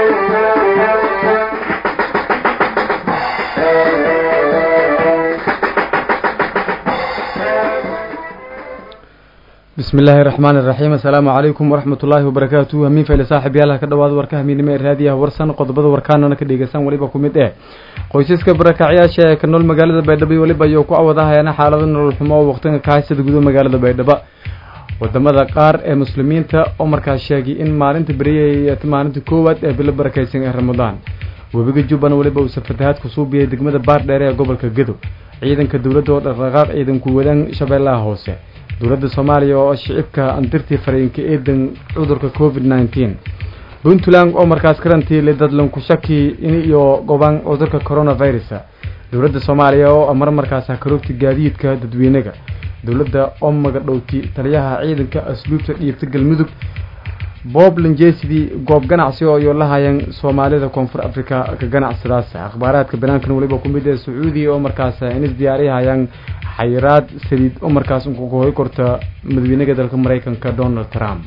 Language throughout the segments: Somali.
bismi illaahi raxmaan iraxiim assalaamu calaykum waraxmat ullaahi wabarakaatu hamiin fayle saaxib yaalaha ka dhawaada warka hamiinimo ee raadiyaha warsan qodobada warkaanana ka dhegeysan weliba ku mid eh qoysaska barakacyaasha ee ka nool magaalada baydhabo iyo weliba ayuu ku awadahayana xaalado nolol xumo oo waqtiga ka haysada gudo magaalada baydhabo wadamada qaar ee muslimiinta oo markaas sheegay in maalinta beriyay maalinta koowaad ee bilo barakaysan ee ramadaan webiga jubban weliba uu safatahaad ku suubiyay degmada baardheere ee gobolka gadow ciidanka dowladda oo dhaqdhaqaaq ciidanku wadaan shabeellaha hoose dowladda soomaaliya oo shicibka andirtii fariinka eedan cudurka covid nneteen puntland oo markaas karantiile dadlanku shaki in iyo gobaan cudurka coronavirus dowladda soomaaliya oo amar markaas karoogti gaadiidka dadweynaga dowladda oo magadhowti taliyaha ciidanka asluubta dhiibta galmudug bob lanjesidii goob ganacsi oo iyo lahayeen soomaalida koonfur africa ka ganacsadaas akhbaaraadka banaankan weliba ku mid ee sacuudiya oo markaas inis diyaariyahayaan xayiraad saliid oo markaas unkuhoy korta madaxweynaha dalka maraykanka donald trump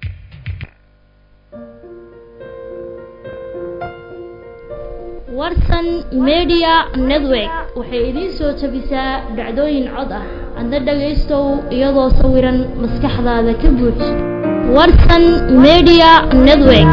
warsan media network waxay idiin soo jabisaa dhacdooyin cod ah adna dhagaystow iyadoo sawiran maskaxdaada ka buuj warsan media network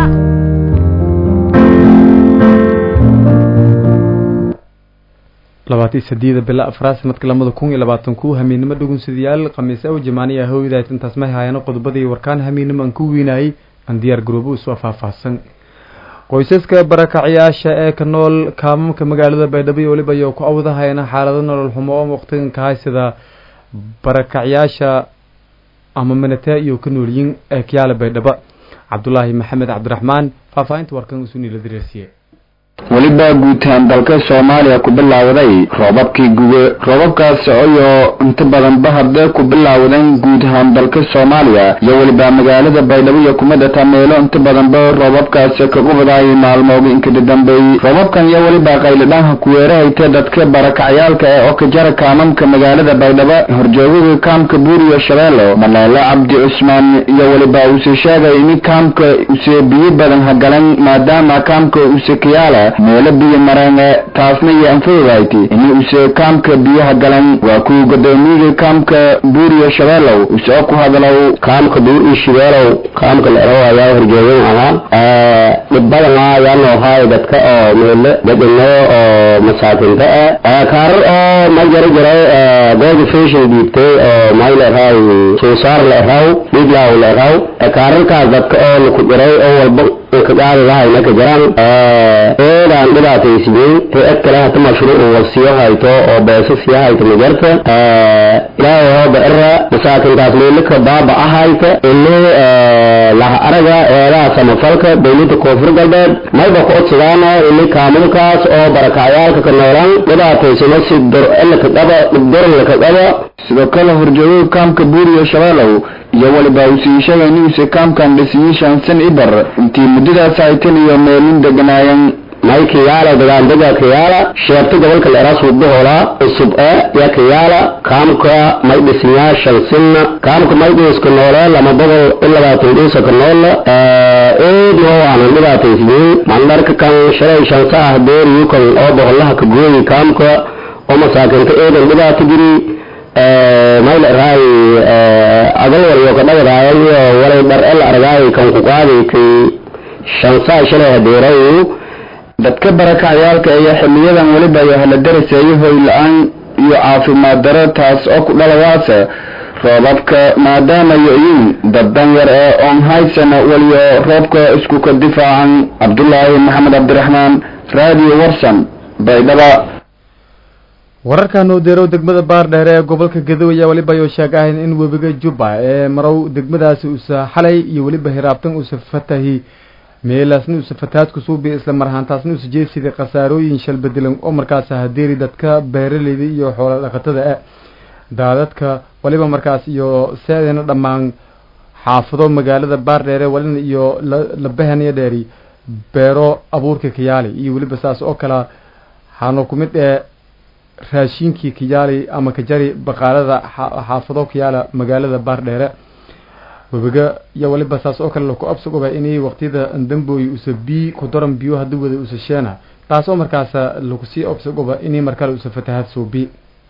labaatan sadiida bila afraad sanadka lamada kun iyo labaatan ku hamiinimo dhugunsadayaal khamiis aw jamaaniya hooyadaas intaas ma hayaano qodobadii warkaan hamiinimo aan ku wiinayay aan diyaar garoobo usoo faahfaahsan qoysaska barakacyaasha ee ka nool kaamamka magaalada baydhabo iyo weliba ayou ku awdahayana xaalado nolol xumo oo waqtigan ka haysada barakacyaasha ama manate iyo ka noolyiin ee kayaala baydhabo cabdulaahi maxamed cabdiraxmaan faahfaahinta warkan usuu niila direersiye weliba guutaan dalka soomaaliya ku bilowday roobabkii guge roobabkaas iyo inta badanba hadee ku bilowdeen guud ahaan dalka soomaaliya iyo weliba magaalada baydhabo iyo kumidata meelo inta badanba roobabkaas kagu wadaay maalmooga inkada dambeeyey roobabkan iyo weliba qaylidhaanha kuweerahayta dadka barakacyaalka ee okajara kaamamka magaalada baydhabo horjoogaga kaamka buuriyo shabeelo maleelo cabdi cusmaan iyo weliba uuse sheegay in kaamka use biyo badan hagalan maadaama kaamka use kayaala meelo biyo mareene taasna iyo anfududahayt ini use kaamka biyaha galan waa kuwa godoomiyaga kaamka buuriyo shabeelow use ku hadlow kaamka buuriyo shabeelow kaamka leerow ayaa horjeegan ahaa dhib badana ayaa noohaay dadka oo meelo dadino oo masaakinta ah kaarar oo ma jara jiray gooda fashion dhiibtay oo may leerahay suusaar leeraw dhiglaw leeraw kaararkaas dadka oo laku jiray oo walba kagaali lahayna ka jiraan eedaan dhibaataysiiyey hay-ad kale hata mashruuc wasiyo hayto oo beeso siya hayto majarta ilaahay hooba era masaakintaas meelika baaba ahayta ini laha araga eedaha samafalka dowlada koonfur galbeed mayba ku codsadaana ini kaamulkaas oo barakacyaalka ka noolan dhibaataysano si dorlaka qaba dhibdorlaka qaba sidoo kale horjoogaga kaamka buuriyo shabeelow iyo weliba usii sheegay inuuse kaamkan dhisiyi shansan ibar intii muddadaas haytan iyo meelin deganaayeen may kayaala dagaandega kayaala sheebta gobolka leeraas wudahoola cusub e ya kayaala kaamka may dhisinyaa shansinna kaamka may dhiiska noole lama boqol i labaatan dhiisa ka noola eedi oo aanan dhibaataysiyey mandharka kan shalay shansa ah beeriyu kan oo boqolaha ka gooyi kaamka oo masaakinta eedan dhibaata jiri mayl raay agal waliyo ka dhagadaaya iyo walay dhar el argaay kan ku qaaday kay shansaa shalay hadeeray dadka barakacyaalka iyo xiliyadan weliba ayaa hala daraseeyo hoy la-aan iyo caafimaad daro taas oo ku dhalawaasa roobabka maadaama yo-yiin dad danyar ee oon haysana weliyo roobka isku ka difaacan cabdulaahi maxamed cabdiraxmaan raadiyo warsan baydhaba wararkan oo deerow degmada baardheere ee gobolka gadow ayaa weliba ayuu sheegahayn in webiga jubba ee marow degmadaasi usa xalay iyo weliba hiraabtan usa fatahi meelaasna usa fatahaad kusuubiya isla mar ahaantaasna usa jeesiday khasaarooyin shalbadilan oo markaas hadeeri dadka beeraleyda iyo xoola dhaqatada ah daadadka waliba markaas iyo seedana dhammaan xaafado magaalada baardheere walina iyo labahanyo dheeri beero abuurka kayaali iyo weliba saas oo kala hano ku mid ee raashinkii kayaali ama kajari baqaalada xaafado kayaala magaalada baardheere webiga iyo waliba saas oo kale laku absugoba inay waqtiyada dambooy usa bii ku daran biyo hadii wada usa sheena taas oo markaas lagu sii absugoba inay markale usa fatahaad soo bii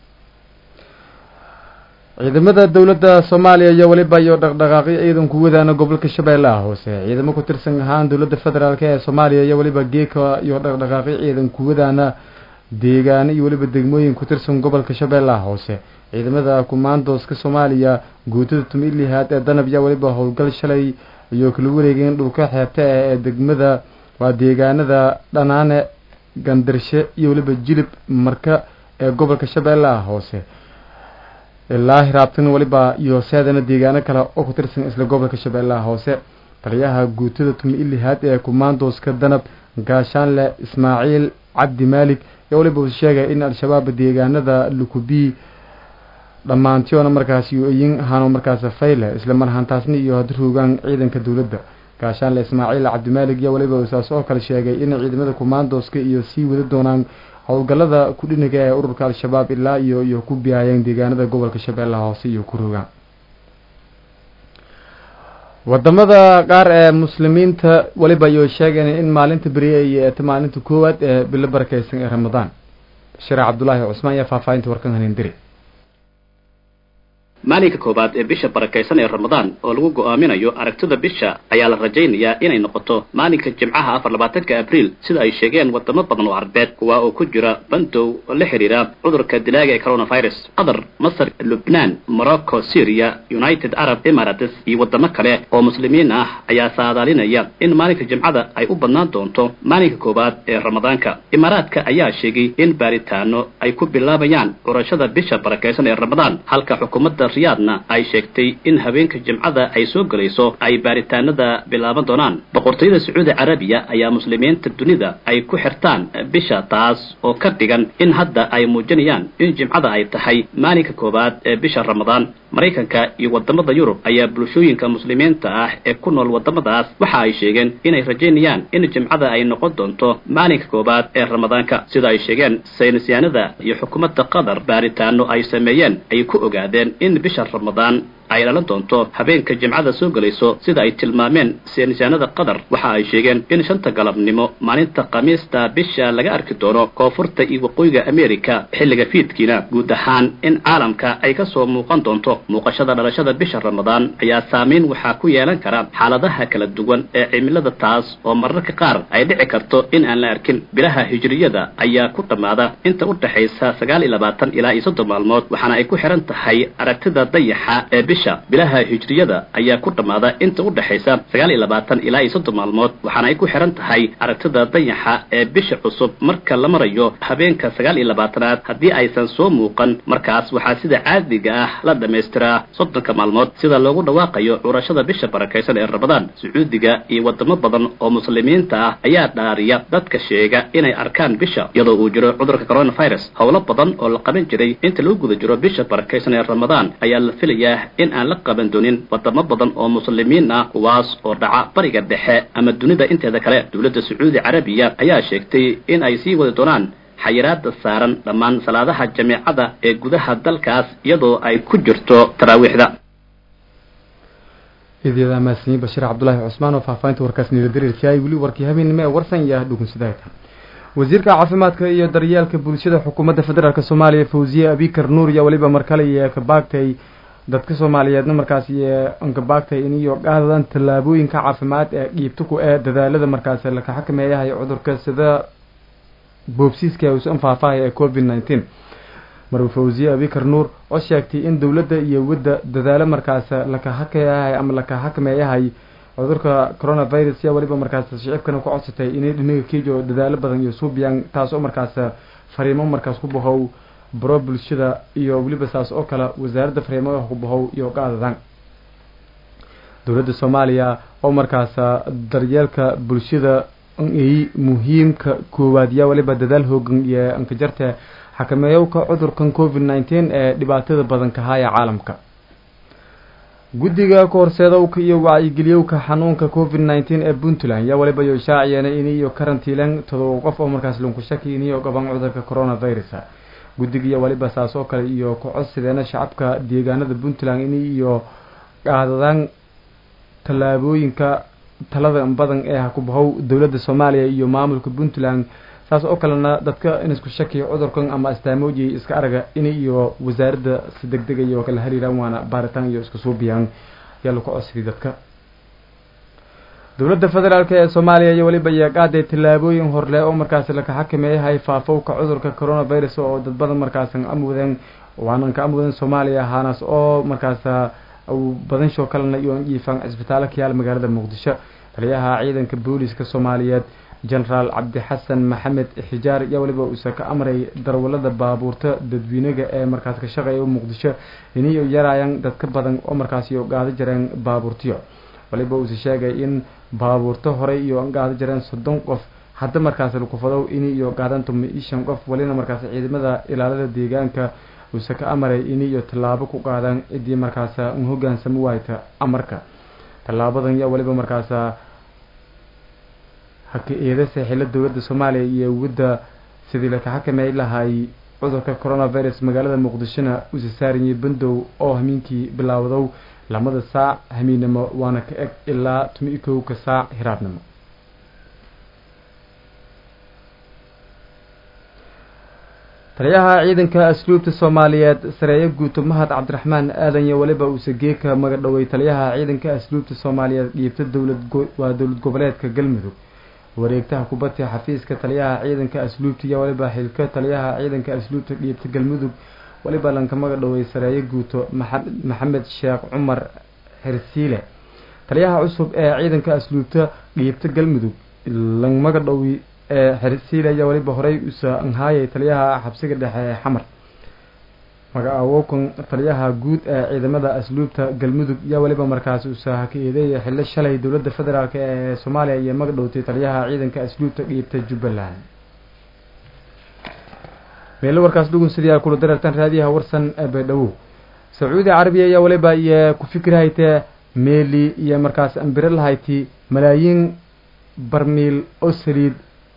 ciidamada dowladda soomaaliya iyo waliba iyo dhaqdhaqaaqyo ciidanku wadaana gobolka shabeellaha hoose ciidamo ku tirsan ahaan dowladda federaalk ee soomaaliya iyo waliba geeka iyo dhaqdhaqaaqyo ciidanku wadaana deegaano iyo waliba degmooyin ku tirsan gobolka shabeellaha hoose ciidamada kumaandooska soomaaliya guutada tumilihaad ee danab iyo waliba howlgal shalay iyo kala wareegeen dhulka xeebta ah ee degmada waa deegaanada dhanaane gandarshe iyo waliba jilib marka ee gobolka shabeellaha hoose ilaa hiraabtan waliba iyo seedana deegaano kale oo ku tirsan isla gobolka shabeellaha hoose taliyaha guutada tumi ilihaad ee kumaandooska danab gaashaanle ismaaciil cabdi maalig ee waliba uu sheegay in al-shabaab deegaanada lukubii dhammaantiyoona markaasi yin hano markaas fayle isla marhantaasni iyo hadruugaan ciidanka dowladda gaashaanle ismaaciil cabdimaalig iyo waliba uu saas oo kale sheegay in ciidamada kumaandooska iyo sii wada doonaan howlgallada kudhiniga ee ururka al-shabaab ilaa iyo iyo ku biyaayeen deegaanada gobolka shabeellaha hoose iyo ku rogaan wadamada qaar ee muslimiinta waliba ayuu sheegeen in maalinta beriye ay eeta maalinta koowaad ee bilo barakeysan ee ramadaan sharac cabdulaahi cusmaan iyo faahfaahinta warkan hanindiri maalinka koowaad ee bisha barakaysan ee ramadaan oo lagu go'aaminayo aragtida bisha ayaa la rajaynayaa inay noqoto maalinka jimcaha afar labaatanka abriil sida ay sheegeen wadamo badan oo carbeed kuwa oo ku jira bandow oo la xidhiira cudurka dilaaga ee coronavirus qatar masar lubnaan morocco syria united arab emirates iyo wadamo kale oo muslimiin ah ayaa saadaalinaya in maalinka jimcada ay u badnaan doonto maalinka koowaad ee ramadaanka imaaraadka ayaa sheegay in baaritaano ay ku bilaabayaan curashada bisha barakaysan ee ramadaan halka xukuumadda riyaadna ay sheegtay in habeenka jimcada ay soo gelayso ay baaritaanada bilaaban doonaan boqortooyada sacuudi carabiya ayaa muslimiinta dunida ay ku xirtaan bisha taas oo ka dhigan in hadda ay muujinayaan in jimcada ay tahay maalinka koowaad ee bisha ramadaan maraykanka iyo wadamada yurub ayaa bulshooyinka muslimiinta ah ee ku nool wadamadaas waxa ay sheegeen inay rajaynayaan in jimcada ay noqon doonto maalinka koowaad ee ramadaanka sida ay sheegeen saynisyaanada iyo xukuumadda qatar baaritaano ay sameeyeen ay ku ogaadeen in bisha ramadaan ay dhalan doonto habeenka jimcada soo gelayso sida ay tilmaameen saynisyaanada qatar waxa ay sheegeen in shanta galabnimo maalinta khamiista bisha laga arki doono koonfurta iyo waqooyiga america xilliga fiidkiina guud ahaan in caalamka ay kasoo muuqan doonto muuqashada dhalashada bisha ramadaan ayaa saameyn waxaa ku yeelan kara xaaladaha kala duwan ee cimilada taas oo mararka qaar ay dhici karto in aan la arkin bilaha hijriyada ayaa ku dhammaada inta u dhexaysa sagaal iyo labaatan ilaa iyo soddon maalmood waxaana ay ku xihan tahay aragtida dayaxa ee bisha bilaha hijriyada ayaa ku dhammaada inta u dhexaysa sagaal iyo labaatan ilaa iyo soddon maalmood waxaana ay ku xihan tahay aragtida dayaxa ee bisha cusub marka la marayo habeenka sagaal iyo labaatanaad haddii aysan soo muuqan markaas waxaa sida caadiga ah la dhammaystiraa soddonka maalmood sida loogu dhawaaqayo curashada bisha barakaysan ee ramadaan sacuudiga iyo wadamo badan oo muslimiinta ah ayaa dhaariya dadka sheega inay arkaan bisha iyadoo uu jiro cudurka coronavirus howlo badan oo la qaban jiray inta lagu guda jiro bisha barakaysan ee ramadaan ayaa la filayaa in aan la qaban doonin wadamo badan oo muslimiin ah kuwaas oo dhaca bariga dhexe ama dunida inteeda kale dowladda sacuudi carabiya ayaa sheegtay in ay sii wadi doonaan xayiraada saaran dhammaan salaadaha jameecada ee gudaha dalkaas iyadoo ay ku jirto taraawiixda idyada mahadsanyiin bashiir cabdulaahi cusmaan oo faahfaahinta warkaas niladariirkay weli warkii habeenimo ee warsan iyo dhugunsidaayta wasiirka caafimaadka iyo daryeelka bulshada xukuumadda federaalk soomaaliya fawziye abikar nuur iyo weliba markale iyo kabaagtay dadka soomaaliyeedna markaasi ankabaagtay iniyo qaadadan tallaabooyinka caafimaad ee dhiibtuku ee dadaalada markaasi laka xakameeyahay cudurka sida boobsiiska uusan faahfaahaya ee covid nineteen marwe fawziye abikar nuur oo sheegtay in dowladda iyo wadda dadaalo markaas laka hakayahay ama laka xakameeyahay cudurka coronavirus yaa weliba markaas shicibkana ku codsatay inay dhinaga kiijo dadaalo badan iyo suubiyaan taas oo markaas fariimo markaas ku bahow baro bulshada iyo weliba saas oo kale wasaaradda fariimaha ku bahow iyo qaadadan dowladda soomaaliya oo markaas daryeelka bulshada ay muhiimka koowaad yaa weliba dadaal hoogan iyo ankajarta xakameeyowka cudurkan covid nineteen ee dhibaatada badan kahaya caalamka guddiga kahorseedowka iyo wacyigeliyowka xanuunka covid nineteen ee puntland yaa waliba yo shaaciyeen iniyo karantiilan todoba qof oo markaas lunku shaki iniyo gaban cudurka coronavirus guddigiiyo waliba saas oo kale iyo ku codsideena shacabka deegaanada puntland ini iyo qaadadaan tallaabooyinka talada badan ee hakubahow dowladda soomaaliya iyo maamulka puntland saas oo kalena dadka in isku shakiya cudurkan ama astaamooji iska araga inay iyo wasaaradda si deg dega iyo kala hariiraan waana baaritaan iyo isku suubiyaan yaa lagu codsiday dadka dowladda federaalk ee soomaaliya iyo weliba yeeqaaday tallaabooyin horle oo markaasi laka xakameeyahay faafowka cudurka coronavirus oo dad badan markaasan amwadan waanan ka amwadan soomaaliya ahaanaas oo markaasa badansho kalena iyo iifaan cisbitaalo ka yaal magaalada muqdisho taliyaha ciidanka booliska soomaaliyeed genaraal cabdixasan maxamed xijaar ayaa weliba uuse ka amray darwalada baabuurta dadweynaga ee markaas ka shaqeeya muqdisho inay yarayaan dad ka badan oo markaasi gaado jareen baabuurtiyo waliba uuse sheegay in baabuurto horey iyo gaado jareen soddon qof hadda markaas lakufadow in iyo gaadan tuma iyo shan qof walina markaas ciidamada ilaalada deegaanka uuse ka amaray in iyo tallaabo ku qaadaan ciddii markaas hogaansami waayta amarka tallaabadan yaa waliba markaasa haka eedase xilo dowladda soomaaliya iyo wadda sidii laka xakamey lahay cudurka coronavirus magaalada muqdishona usa saariyay bandow oo hamiinkii bilaawdow lamada saac hamiinnimo waana ka eg ilaa tumi kowka saac hiraadnimo taliyaha ciidanka asluubta soomaaliyeed sareeyo guuto mahad cabdiraxmaan aadan iyo weliba uuse geeka magadhowey taliyaha ciidanka asluubta soomaaliyeed dhiibta dowlad waa dowlad goboleedka galmudug wareegtaha kubadda xafiiska taliyaha ciidanka asluubta iyo waliba xilka taliyaha ciidanka asluubta dhiibta galmudug waliba lanka magadhowey sareeyo guuto maxamed sheekh cumar xirsiile taliyaha cusub ee ciidanka asluubta dhiibta galmudug lang magadhowi ee xirsiile ayaa waliba horey usa anhaayay taliyaha xabsiga dhexe ee xamar magacaawowkan taliyaha guud ee ciidamada asluubta galmudug yaa waliba markaas usa haka eedeeya xillo shalay dowladda federaalk ee soomaaliya iyo magadhowtay taliyaha ciidanka asluubta dhiibta jubbaland meelo warkaas dhugun sidii kula dareertan raadiyaha warsan ee baydhabo sacuudi carabiya ayaa waliba iyo ku fikirhaytee meeli iyo markaas ambiro lahayti malaayiin barmiil oo saliid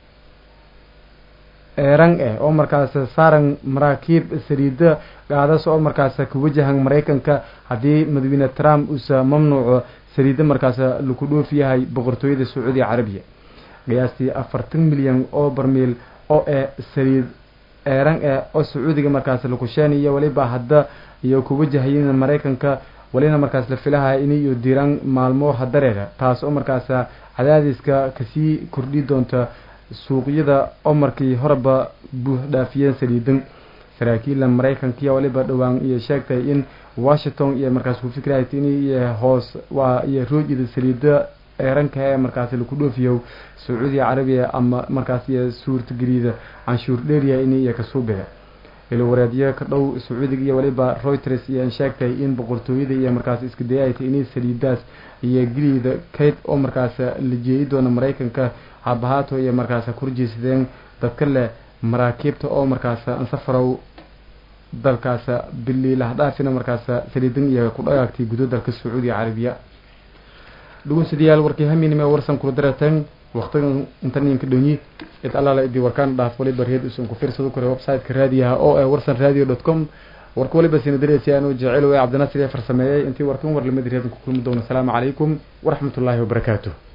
eeran eh oo markaas saaran maraakiib saliida gaadas oo markaas ka wajahan maraykanka haddii madaxweyne trump uusa mamnuuco saliida markaas laku dhoof yahay boqortooyada sacuudi carabiya qiyaastii afartan milyan oo barmiil oo ee saliid eeran eh oo sacuudiga markaas lakusheenayo waliba hadda iyo ku wajahayin maraykanka walina markaas la filahaya in iyo diiraan maalmo hadareeda taas oo markaas cadaadiska kasii kordhi doonta suuqyada oo markii horeba buux dhaafiyeen saliidan saraakiilla maraykankiya waliba dhowaan iyo sheegtay in washington iyo markaas ku fikrahayt in iyo hoos waa iyo roojida saliida eeranka ee markaas laku dhoofiyo sacuudiya carabiya ama markaas iyo suurtageliida canshuur dheeriya in iyo kasuubaya ilwareedyo ka dhow sacuudiga iyo waliba reuters iyo sheegtay in boqortooyada iyo markaas iska dayaytay inay saliidaas iyo geliida kayd oo markaas la jeeyi doona maraykanka habahaato iyo markaas kurjiisadeen dadka leh maraakiibta oo markaas ansafarow dalkaas bili lahdhaafina markaas saliidan iyo ku dhagaagtay gudo dalka sacuudiya carabiya dhugunsidayaal warkii haminime warsan kula dareeteen waqtigan intaninka dhonyi id allaala idii warkaan dhaaf waliba reed usan ku fiirsado kore website-ka raadiyaha oo ee warsan radio dot com warka waliba sina dareesi aanu jecel ee cabdinasir ee farsameeyey intii warkan war lamid reedan ku kulmi doono asalaamu calaykum waraxmatullaahi wabarakaatuh